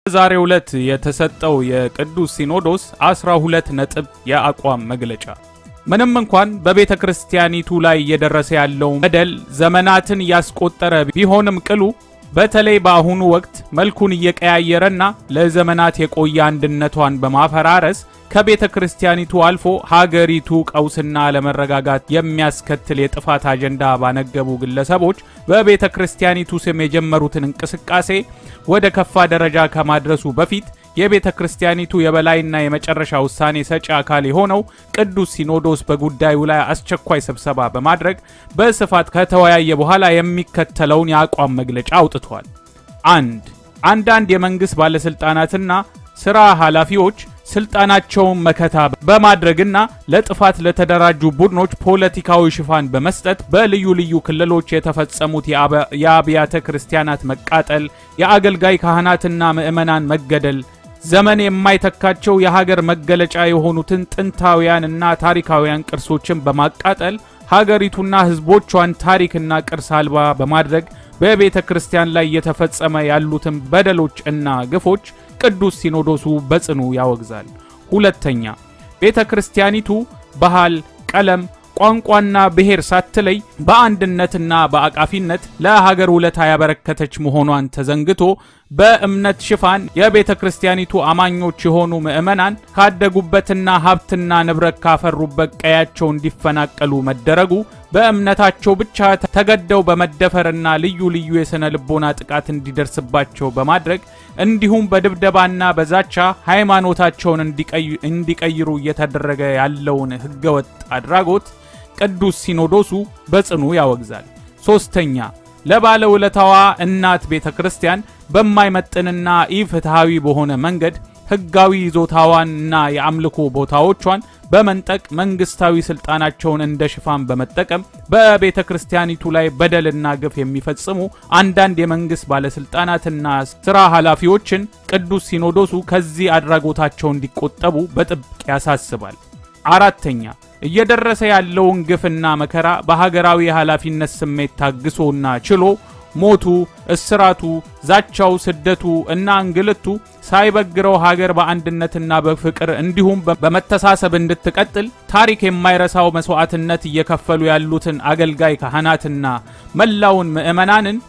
በዛሬው ዕለት የተሰጠው የቅዱስ ሲኖዶስ 12 ነጥብ የአቋም መግለጫ ምንም እንኳን በቤተ ክርስቲያኒቱ ላይ እየደረሰ ያለው በደል ዘመናትን ያስቆጠረ ቢሆንም ቅሉ በተለይ በአሁኑ ወቅት መልኩን እየቀያየረና ለዘመናት የቆየ አንድነቷን በማፈራረስ ከቤተ ክርስቲያኒቱ አልፎ ሀገሪቱ ቀውስና አለመረጋጋት የሚያስከትል የጥፋት አጀንዳ ባነገቡ ግለሰቦች በቤተ ክርስቲያኒቱ ስም የጀመሩትን እንቅስቃሴ ወደ ከፋ ደረጃ ከማድረሱ በፊት የቤተ ክርስቲያኒቱ የበላይና የመጨረሻ ውሳኔ ሰጪ አካል የሆነው ቅዱስ ሲኖዶስ በጉዳዩ ላይ አስቸኳይ ስብሰባ በማድረግ በስፋት ከተወያየ በኋላ የሚከተለውን የአቋም መግለጫ አውጥቷል። አንድ አንዳንድ የመንግሥት ባለሥልጣናትና ሥራ ኃላፊዎች ስልጣናቸውን መከታ በማድረግና ለጥፋት ለተደራጁ ቡድኖች ፖለቲካዊ ሽፋን በመስጠት በልዩ ልዩ ክልሎች የተፈጸሙት የአብያተ ክርስቲያናት መቃጠል፣ የአገልጋይ ካህናትና ምዕመናን መገደል፣ ዘመን የማይተካቸው የሀገር መገለጫ የሆኑትን ጥንታውያንና ታሪካውያን ቅርሶችን በማቃጠል ሀገሪቱና ሕዝቦቿን ታሪክና ቅርስ አልባ በማድረግ በቤተ ክርስቲያን ላይ እየተፈጸመ ያሉትን በደሎች እና ግፎች ቅዱስ ሲኖዶሱ በጽኑ ያወግዛል። ሁለተኛ ቤተ ክርስቲያኒቱ ባህል፣ ቀለም፣ ቋንቋና ብሔር ሳትለይ በአንድነትና በአቃፊነት ለሀገር ውለታ ያበረከተች መሆኗን ተዘንግቶ በእምነት ሽፋን የቤተ ክርስቲያኒቱ አማኞች የሆኑ ምዕመናን ካደጉበትና ሀብትና ንብረት ካፈሩበት ቀያቸው እንዲፈናቀሉ መደረጉ በእምነታቸው ብቻ ተገደው በመደፈርና ልዩ ልዩ የሥነ ልቦና ጥቃት እንዲደርስባቸው በማድረግ እንዲሁም በድብደባና በዛቻ ሃይማኖታቸውን እንዲቀይሩ እየተደረገ ያለውን ሕገወጥ አድራጎት ቅዱስ ሲኖዶሱ በጽኑ ያወግዛል። ሦስተኛ ለባለውለታዋ እናት ቤተ ክርስቲያን በማይመጥንና ኢፍትሐዊ በሆነ መንገድ ሕጋዊ ይዞታዋንና የአምልኮ ቦታዎቿን በመንጠቅ መንግስታዊ ስልጣናቸውን እንደ ሽፋን በመጠቀም በቤተ ክርስቲያኒቱ ላይ በደልና ግፍ የሚፈጽሙ አንዳንድ የመንግስት ባለስልጣናትና ስራ ኃላፊዎችን ቅዱስ ሲኖዶሱ ከዚህ አድራጎታቸው እንዲቆጠቡ በጥብቅ ያሳስባል። አራተኛ እየደረሰ ያለውን ግፍና መከራ በሀገራዊ የኃላፊነት ስሜት ታግሶና ችሎ ሞቱ፣ እስራቱ፣ ዛቻው፣ ስደቱ እና እንግልቱ ሳይበግረው ሀገር በአንድነትና በፍቅር እንዲሁም በመተሳሰብ እንድትቀጥል ታሪክ የማይረሳው መስዋዕትነት እየከፈሉ ያሉትን አገልጋይ ካህናትና መላውን ምዕመናንን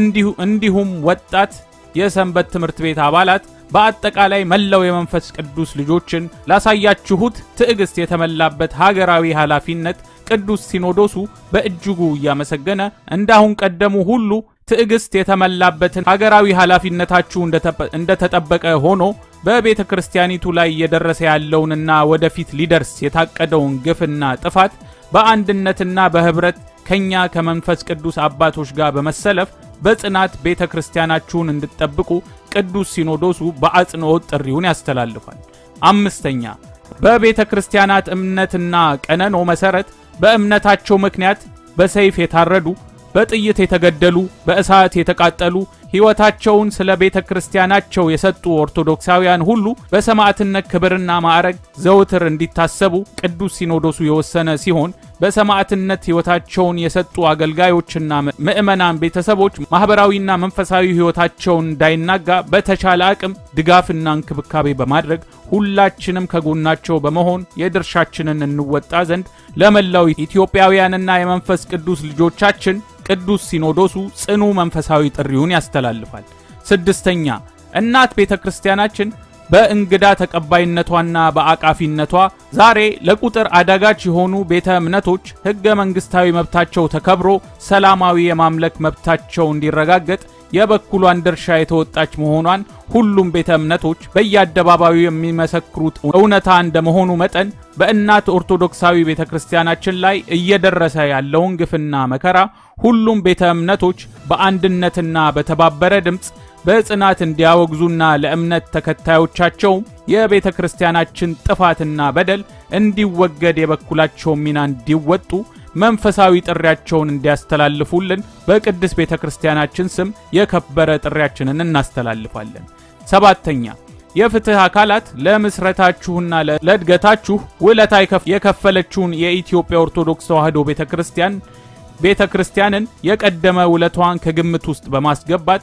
እንዲሁም ወጣት የሰንበት ትምህርት ቤት አባላት በአጠቃላይ መላው የመንፈስ ቅዱስ ልጆችን ላሳያችሁት ትዕግስት የተመላበት ሀገራዊ ኃላፊነት ቅዱስ ሲኖዶሱ በእጅጉ እያመሰገነ እንዳሁን ቀደሙ ሁሉ ትዕግስት የተመላበትን ሀገራዊ ኃላፊነታችሁ እንደተጠበቀ ሆኖ በቤተ ክርስቲያኒቱ ላይ እየደረሰ ያለውንና ወደፊት ሊደርስ የታቀደውን ግፍና ጥፋት በአንድነትና በኅብረት ከኛ ከመንፈስ ቅዱስ አባቶች ጋር በመሰለፍ በጽናት ቤተ ክርስቲያናችሁን እንድትጠብቁ ቅዱስ ሲኖዶሱ በአጽንኦት ጥሪውን ያስተላልፋል። አምስተኛ በቤተ ክርስቲያናት እምነትና ቀነኖ መሠረት በእምነታቸው ምክንያት በሰይፍ የታረዱ በጥይት የተገደሉ በእሳት የተቃጠሉ ሕይወታቸውን ስለ ቤተ ክርስቲያናቸው የሰጡ ኦርቶዶክሳውያን ሁሉ በሰማዕትነት ክብርና ማዕረግ ዘውትር እንዲታሰቡ ቅዱስ ሲኖዶሱ የወሰነ ሲሆን በሰማዕትነት ሕይወታቸውን የሰጡ አገልጋዮችና ምዕመናን ቤተሰቦች ማኅበራዊና መንፈሳዊ ሕይወታቸውን እንዳይናጋ በተቻለ አቅም ድጋፍና እንክብካቤ በማድረግ ሁላችንም ከጎናቸው በመሆን የድርሻችንን እንወጣ ዘንድ ለመላው ኢትዮጵያውያንና የመንፈስ ቅዱስ ልጆቻችን ቅዱስ ሲኖዶሱ ጽኑ መንፈሳዊ ጥሪውን ያስተላልፋል። ስድስተኛ እናት ቤተ ክርስቲያናችን በእንግዳ ተቀባይነቷና በአቃፊነቷ ዛሬ ለቁጥር አዳጋች የሆኑ ቤተ እምነቶች ሕገ መንግሥታዊ መብታቸው ተከብሮ ሰላማዊ የማምለክ መብታቸው እንዲረጋገጥ የበኩሏን ድርሻ የተወጣች መሆኗን ሁሉም ቤተ እምነቶች በየአደባባዩ የሚመሰክሩት እውነታ እንደመሆኑ መጠን በእናት ኦርቶዶክሳዊ ቤተ ክርስቲያናችን ላይ እየደረሰ ያለውን ግፍና መከራ ሁሉም ቤተ እምነቶች በአንድነትና በተባበረ ድምፅ በጽናት እንዲያወግዙና ለእምነት ተከታዮቻቸው የቤተ ክርስቲያናችን ጥፋትና በደል እንዲወገድ የበኩላቸው ሚና እንዲወጡ መንፈሳዊ ጥሪያቸውን እንዲያስተላልፉልን በቅድስት ቤተ ክርስቲያናችን ስም የከበረ ጥሪያችንን እናስተላልፋለን። ሰባተኛ የፍትህ አካላት ለምስረታችሁና ለእድገታችሁ ውለታ የከፈለችውን የኢትዮጵያ ኦርቶዶክስ ተዋሕዶ ቤተ ክርስቲያን ቤተ ክርስቲያንን የቀደመ ውለቷን ከግምት ውስጥ በማስገባት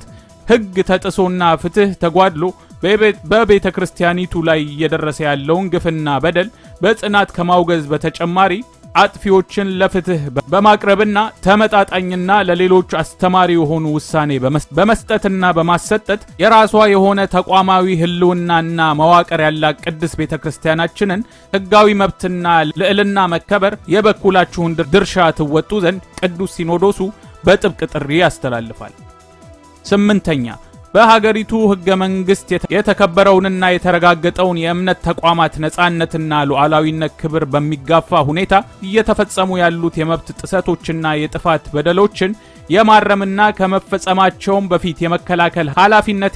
ሕግ ተጥሶና ፍትሕ ተጓድሎ በቤተ ክርስቲያኒቱ ላይ እየደረሰ ያለውን ግፍና በደል በጽናት ከማውገዝ በተጨማሪ አጥፊዎችን ለፍትህ በማቅረብና ተመጣጣኝና ለሌሎች አስተማሪ የሆኑ ውሳኔ በመስጠትና በማሰጠት የራሷ የሆነ ተቋማዊ ሕልውናና መዋቅር ያላት ቅድስት ቤተ ክርስቲያናችንን ሕጋዊ መብትና ልዕልና መከበር የበኩላችሁን ድርሻ ትወጡ ዘንድ ቅዱስ ሲኖዶሱ በጥብቅ ጥሪ ያስተላልፋል። ስምንተኛ በሀገሪቱ ሕገ መንግሥት የተከበረውንና የተረጋገጠውን የእምነት ተቋማት ነጻነትና ሉዓላዊነት ክብር በሚጋፋ ሁኔታ እየተፈጸሙ ያሉት የመብት ጥሰቶችና የጥፋት በደሎችን የማረምና ከመፈጸማቸውም በፊት የመከላከል ኃላፊነት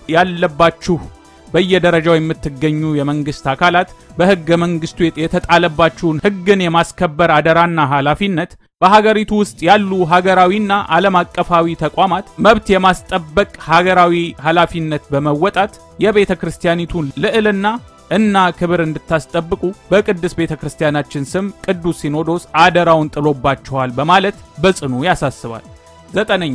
ያለባችሁ በየደረጃው የምትገኙ የመንግስት አካላት በሕገ መንግስቱ የተጣለባችሁን ሕግን የማስከበር አደራና ኃላፊነት በሀገሪቱ ውስጥ ያሉ ሀገራዊና ዓለም አቀፋዊ ተቋማት መብት የማስጠበቅ ሀገራዊ ኃላፊነት በመወጣት የቤተ ክርስቲያኒቱን ልዕልና እና ክብር እንድታስጠብቁ በቅድስት ቤተ ክርስቲያናችን ስም ቅዱስ ሲኖዶስ አደራውን ጥሎባችኋል በማለት በጽኑ ያሳስባል። ዘጠነኛ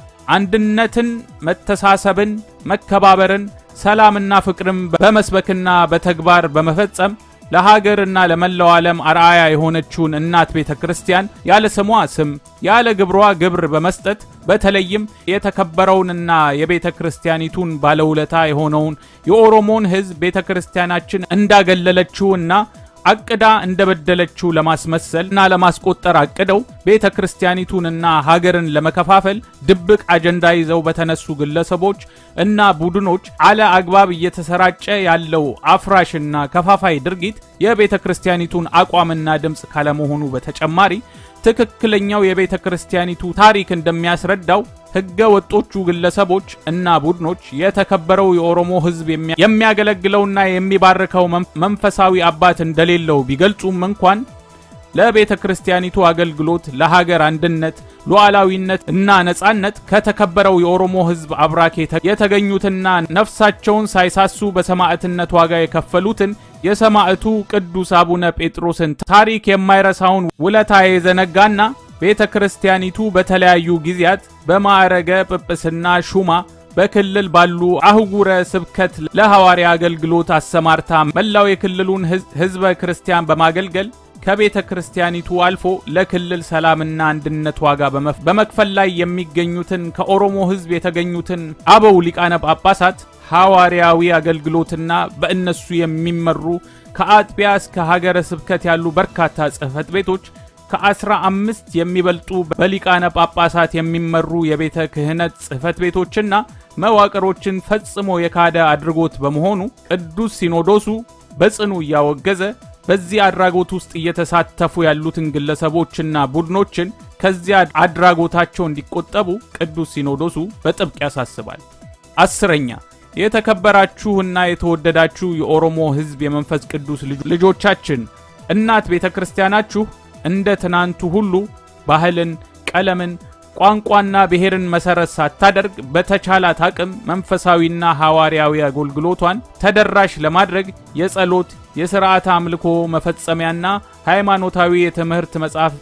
አንድነትን፣ መተሳሰብን፣ መከባበርን፣ ሰላምና ፍቅርን በመስበክና በተግባር በመፈጸም ለሀገርና ለመላው ዓለም አርአያ የሆነችውን እናት ቤተ ክርስቲያን ያለ ስሟ ስም ያለ ግብሯ ግብር በመስጠት በተለይም የተከበረውንና የቤተ ክርስቲያኒቱን ባለውለታ የሆነውን የኦሮሞን ሕዝብ ቤተ ክርስቲያናችን እንዳገለለችውና አቅዳ እንደበደለችው ለማስመሰል እና ለማስቆጠር አቅደው ቤተ ክርስቲያኒቱንና ሀገርን ለመከፋፈል ድብቅ አጀንዳ ይዘው በተነሱ ግለሰቦች እና ቡድኖች አለ አግባብ እየተሰራጨ ያለው አፍራሽና ከፋፋይ ድርጊት የቤተ ክርስቲያኒቱን አቋምና ድምፅ ካለመሆኑ በተጨማሪ ትክክለኛው የቤተ ክርስቲያኒቱ ታሪክ እንደሚያስረዳው ሕገ ወጦቹ ግለሰቦች እና ቡድኖች የተከበረው የኦሮሞ ሕዝብ የሚያገለግለውና የሚባርከው መንፈሳዊ አባት እንደሌለው ቢገልጹም እንኳን ለቤተ ክርስቲያኒቱ አገልግሎት፣ ለሀገር አንድነት፣ ሉዓላዊነት እና ነጻነት ከተከበረው የኦሮሞ ሕዝብ አብራክ የተገኙትና ነፍሳቸውን ሳይሳሱ በሰማዕትነት ዋጋ የከፈሉትን የሰማዕቱ ቅዱስ አቡነ ጴጥሮስን ታሪክ የማይረሳውን ውለታ የዘነጋና ቤተ ክርስቲያኒቱ በተለያዩ ጊዜያት በማዕረገ ጵጵስና ሹማ በክልል ባሉ አህጉረ ስብከት ለሐዋርያ አገልግሎት አሰማርታ መላው የክልሉን ሕዝበ ክርስቲያን በማገልገል ከቤተ ክርስቲያኒቱ አልፎ ለክልል ሰላምና አንድነት ዋጋ በመክፈል ላይ የሚገኙትን ከኦሮሞ ሕዝብ የተገኙትን አበው ሊቃነ ጳጳሳት ሐዋርያዊ አገልግሎትና በእነሱ የሚመሩ ከአጥቢያ እስከ ሀገረ ስብከት ያሉ በርካታ ጽሕፈት ቤቶች ከአስራ አምስት የሚበልጡ በሊቃነ ጳጳሳት የሚመሩ የቤተ ክህነት ጽሕፈት ቤቶችና መዋቅሮችን ፈጽሞ የካደ አድርጎት በመሆኑ ቅዱስ ሲኖዶሱ በጽኑ እያወገዘ በዚህ አድራጎት ውስጥ እየተሳተፉ ያሉትን ግለሰቦችና ቡድኖችን ከዚያ አድራጎታቸው እንዲቆጠቡ ቅዱስ ሲኖዶሱ በጥብቅ ያሳስባል። አስረኛ የተከበራችሁና የተወደዳችሁ የኦሮሞ ሕዝብ የመንፈስ ቅዱስ ልጆቻችን እናት ቤተ ክርስቲያናችሁ እንደ ትናንቱ ሁሉ ባህልን፣ ቀለምን፣ ቋንቋና ብሔርን መሰረት ሳታደርግ በተቻላት አቅም መንፈሳዊና ሐዋርያዊ አገልግሎቷን ተደራሽ ለማድረግ የጸሎት የሥርዓተ አምልኮ መፈጸሚያና ሃይማኖታዊ የትምህርት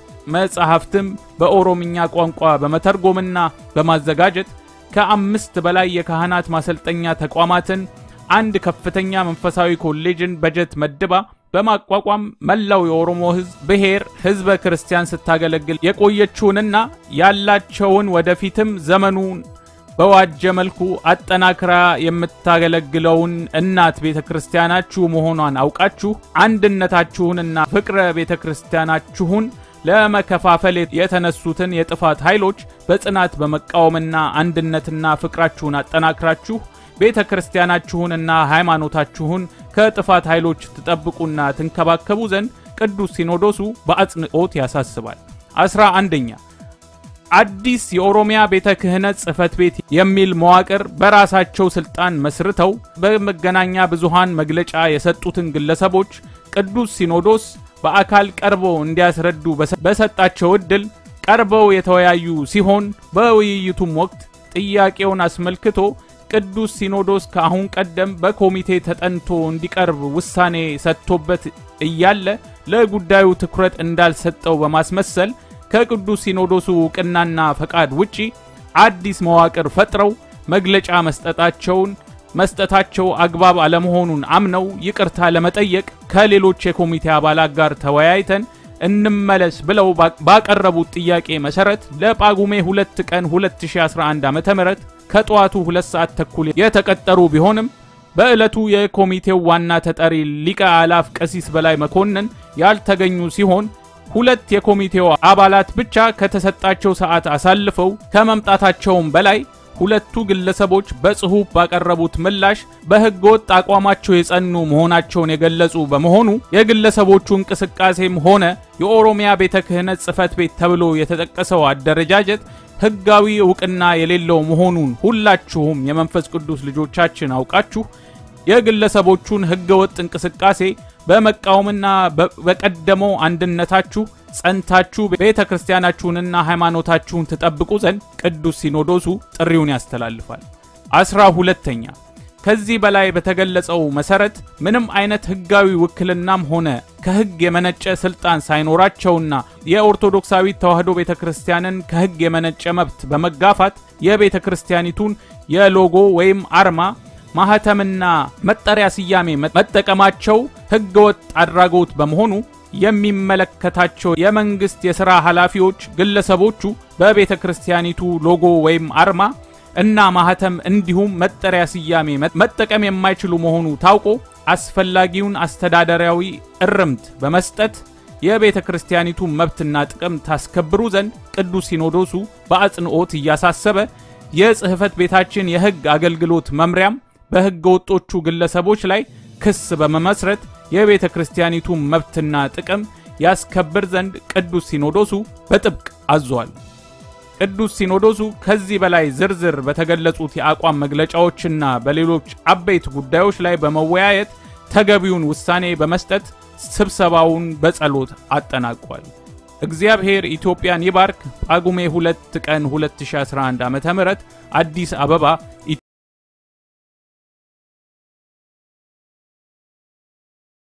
መጻሕፍትም በኦሮምኛ ቋንቋ በመተርጎምና በማዘጋጀት ከአምስት በላይ የካህናት ማሰልጠኛ ተቋማትን አንድ ከፍተኛ መንፈሳዊ ኮሌጅን በጀት መድባ በማቋቋም መላው የኦሮሞ ሕዝብ ብሔር ሕዝበ ክርስቲያን ስታገለግል የቆየችውንና ያላቸውን ወደፊትም ዘመኑን በዋጀ መልኩ አጠናክራ የምታገለግለውን እናት ቤተ ክርስቲያናችሁ መሆኗን አውቃችሁ አንድነታችሁንና ፍቅረ ቤተ ክርስቲያናችሁን ለመከፋፈል የተነሱትን የጥፋት ኃይሎች በጽናት በመቃወምና አንድነትና ፍቅራችሁን አጠናክራችሁ ቤተ ክርስቲያናችሁንና ሃይማኖታችሁን ከጥፋት ኃይሎች ትጠብቁና ትንከባከቡ ዘንድ ቅዱስ ሲኖዶሱ በአጽንኦት ያሳስባል። አስራ አንደኛ አዲስ የኦሮሚያ ቤተ ክህነት ጽሕፈት ቤት የሚል መዋቅር በራሳቸው ስልጣን መስርተው በመገናኛ ብዙሃን መግለጫ የሰጡትን ግለሰቦች ቅዱስ ሲኖዶስ በአካል ቀርበው እንዲያስረዱ በሰጣቸው ዕድል ቀርበው የተወያዩ ሲሆን በውይይቱም ወቅት ጥያቄውን አስመልክቶ ቅዱስ ሲኖዶስ ከአሁን ቀደም በኮሚቴ ተጠንቶ እንዲቀርብ ውሳኔ ሰጥቶበት እያለ ለጉዳዩ ትኩረት እንዳልሰጠው በማስመሰል ከቅዱስ ሲኖዶሱ እውቅናና ፈቃድ ውጪ አዲስ መዋቅር ፈጥረው መግለጫ መስጠታቸውን መስጠታቸው አግባብ አለመሆኑን አምነው ይቅርታ ለመጠየቅ ከሌሎች የኮሚቴ አባላት ጋር ተወያይተን እንመለስ ብለው ባቀረቡት ጥያቄ መሰረት ለጳጉሜ 2 ቀን 2011 ዓ.ም ከጠዋቱ 2 ሰዓት ተኩል የተቀጠሩ ቢሆንም በዕለቱ የኮሚቴው ዋና ተጠሪ ሊቀ አላፍ ቀሲስ በላይ መኮንን ያልተገኙ ሲሆን ሁለት የኮሚቴው አባላት ብቻ ከተሰጣቸው ሰዓት አሳልፈው ከመምጣታቸውም በላይ ሁለቱ ግለሰቦች በጽሑፍ ባቀረቡት ምላሽ በሕገወጥ አቋማቸው የጸኑ መሆናቸውን የገለጹ በመሆኑ የግለሰቦቹ እንቅስቃሴም ሆነ የኦሮሚያ ቤተ ክህነት ጽሕፈት ቤት ተብሎ የተጠቀሰው አደረጃጀት ሕጋዊ እውቅና የሌለው መሆኑን ሁላችሁም የመንፈስ ቅዱስ ልጆቻችን አውቃችሁ የግለሰቦቹን ሕገወጥ እንቅስቃሴ በመቃወምና በቀደመው አንድነታችሁ ጸንታችሁ ቤተ ክርስቲያናችሁንና ሃይማኖታችሁን ትጠብቁ ዘንድ ቅዱስ ሲኖዶሱ ጥሪውን ያስተላልፋል። አስራ ሁለተኛ ከዚህ በላይ በተገለጸው መሰረት ምንም አይነት ሕጋዊ ውክልናም ሆነ ከሕግ የመነጨ ስልጣን ሳይኖራቸውና የኦርቶዶክሳዊ ተዋሕዶ ቤተ ክርስቲያንን ከሕግ የመነጨ መብት በመጋፋት የቤተ ክርስቲያኒቱን የሎጎ ወይም አርማ ማህተምና መጠሪያ ስያሜ መጠቀማቸው ሕገወጥ አድራጎት በመሆኑ የሚመለከታቸው የመንግስት የሥራ ኃላፊዎች ግለሰቦቹ በቤተ ክርስቲያኒቱ ሎጎ ወይም አርማ እና ማህተም እንዲሁም መጠሪያ ስያሜ መጠቀም የማይችሉ መሆኑ ታውቆ አስፈላጊውን አስተዳደራዊ እርምት በመስጠት የቤተ ክርስቲያኒቱ መብትና ጥቅም ታስከብሩ ዘንድ ቅዱስ ሲኖዶሱ በአጽንኦት እያሳሰበ የጽሕፈት ቤታችን የሕግ አገልግሎት መምሪያም በሕገ ወጦቹ ግለሰቦች ላይ ክስ በመመስረት የቤተ ክርስቲያኒቱ መብትና ጥቅም ያስከብር ዘንድ ቅዱስ ሲኖዶሱ በጥብቅ አዟል። ቅዱስ ሲኖዶሱ ከዚህ በላይ ዝርዝር በተገለጹት የአቋም መግለጫዎችና በሌሎች አበይት ጉዳዮች ላይ በመወያየት ተገቢውን ውሳኔ በመስጠት ስብሰባውን በጸሎት አጠናቋል። እግዚአብሔር ኢትዮጵያን ይባርክ። ጳጉሜ 2 ቀን 2011 ዓ.ም አዲስ አበባ